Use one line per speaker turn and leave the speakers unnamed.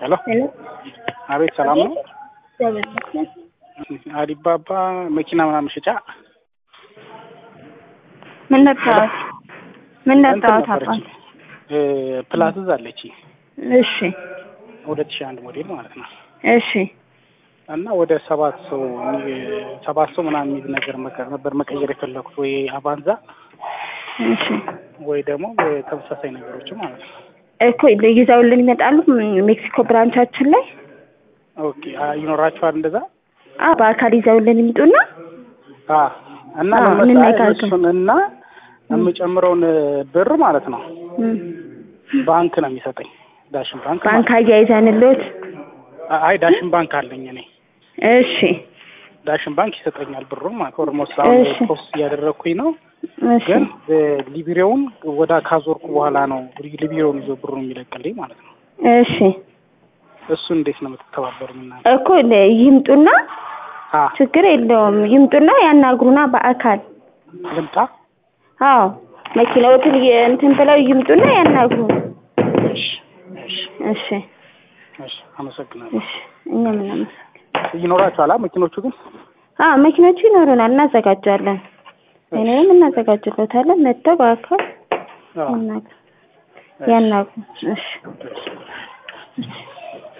ሄሎ
ሄሎ
አቤት፣ ሰላም ነው?
እግዚአብሔር ይመስገን።
አዲባባ መኪና ምናምን ሽጫ
ምን ነካዎት? ምን ነካዎት?
ነበረች
አባት
ፕላትዝ አለች
እሺ
ሁለት ሺህ አንድ ሞዴል ማለት ነው።
እሺ
እና ወደ ሰባት ሰው የሚ- ሰባት ሰው ምናምን የሚይዝ ነገር መቀ- ነበር መቀየር የፈለኩት ወይ አቫንዛ
እሺ
ወይ ደግሞ ተመሳሳይ ነገሮች ማለት ነው።
እኮ ይዘውልን ይመጣሉ ሜክሲኮ ብራንቻችን ላይ
ኦኬ አ- ይኖራችኋል እንደዛ
አ በአካል ይዘውልን ይምጡና
አ እና
አዎ፣
ምን መሰለህ
እንነጋገር።
እሱን እና የምጨምረውን ብር ማለት ነው
እም፣
ባንክ ነው የሚሰጠኝ ዳሽን ባንክ
ባንክ
ማለት
አያይዘንልዎት
ነው። አይ ዳሽን ባንክ አለኝ እኔ
እሺ
ዳሽን ባንክ ይሰጠኛል ብሩን ማለት ኦልሞስት አሁን
እሺ።
ፖስት እያደረግኩኝ ነው
እሺ
ግን ሊቢሬውን ወደ ካዞርኩ በኋላ ነው ሊቢሬውን ይዞ ብሩን የሚለቅልኝ ማለት ነው።
እሺ
እሱ እንዴት ነው የምትተባበሩኝ እናንተ?
እኮ ለ- ይምጡና
አ
ችግር የለውም ይምጡና ያናግሩና በአካል
ልምጣ?
አዎ መኪናዎትን የ- እንትን ብለው ይምጡና ያናግሩ
እሺ እሺ
እሺ
እሺ፣ አመሰግናለሁ።
እሺ እኛ ምን አመሰግናለን
ይኖራችኋል አ መኪኖቹ ግን?
አዎ መኪኖቹ ይኖሩናል እናዘጋጃለን እኔም እናዘጋጅሎታለን መጥተው በአካል
አዎ።
ያናግሩ ያናግሩ እሺ
እሺ።